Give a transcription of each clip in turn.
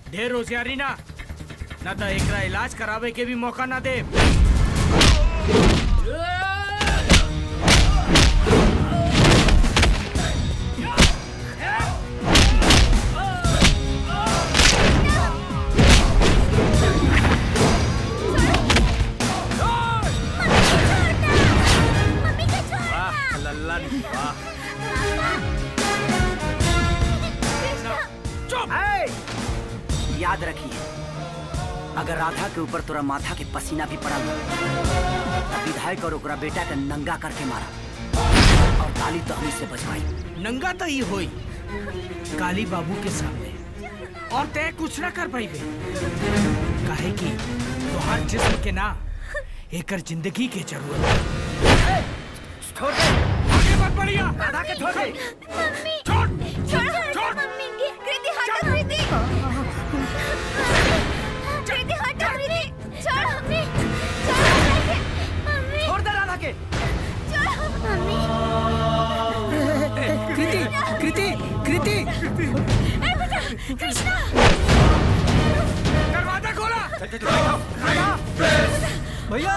ढेर होशियारी ना न तो एकरा इलाज करावे के भी मौका ना दे वाह लल्लन वाह ए, याद रखिए अगर राधा के ऊपर तोरा माथा के पसीना भी पड़ा तब विधायक और ओकरा बेटा के नंगा करके मारा और ताली तो हमी से बचवाई नंगा तो ही होई काली बाबू के सामने और तय कुछ ना कर पाई काहे कि तोहार जिस्म के ना एकर जिंदगी के जरूरत है। छोड़ दे आगे मत बढ़िया राधा के छोड़ दे मम्मी छोड़ छोड़ छोड़ मम्मी की कृति हटो कृति कृति हटो कृति छोड़ मम्मी छोड़ मम्मी छोड़ दे राधा के छोड़ मम्मी कृति कृति कृति ए बेटा कृष्णा दरवाजा खोला भैया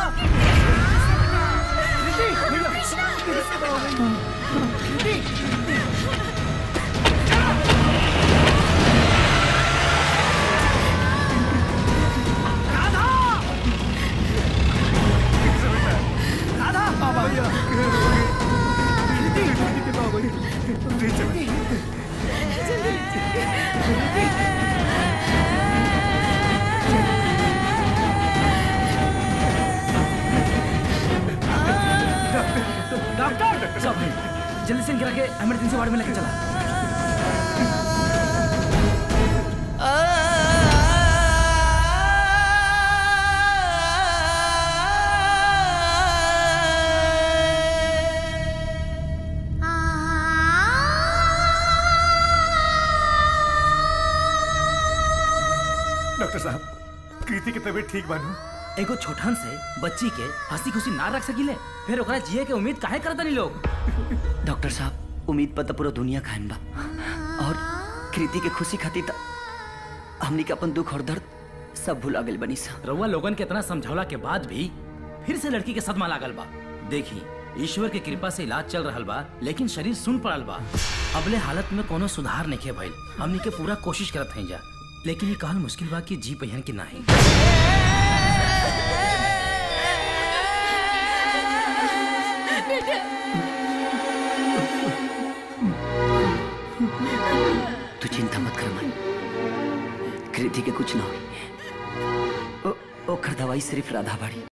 डॉक्टर सब जल्दी से गिरा के इमरजेंसी वार्ड में लेके चला डॉक्टर साहब कृति की तबीयत ठीक बानू एगो छोटन से बच्ची के हंसी खुशी ना रख सकिले फिर ओकरा जिए के उम्मीद काहे करता नहीं लोग डॉक्टर साहब उम्मीद पर तो पूरा दुनिया कायम बा और कृति के खुशी खातिर त हमनी के अपन दुख और दर्द सब भुला गेल बनी सा रउआ लोगन के इतना समझौला के बाद भी फिर से लड़की के सदमा लागल बा देखी ईश्वर के कृपा से इलाज चल रहल बा लेकिन शरीर सुन पड़ल बा अबले हालत में कोनो सुधार नहीं भइल हमनी के पूरा कोशिश करत हई जा लेकिन ये कहल मुश्किल बा कि जी पहियन की नाही तू चिंता मत कर मन कृति के कुछ ना हुई ओ- ओकर दवाई सिर्फ राधा बाड़ी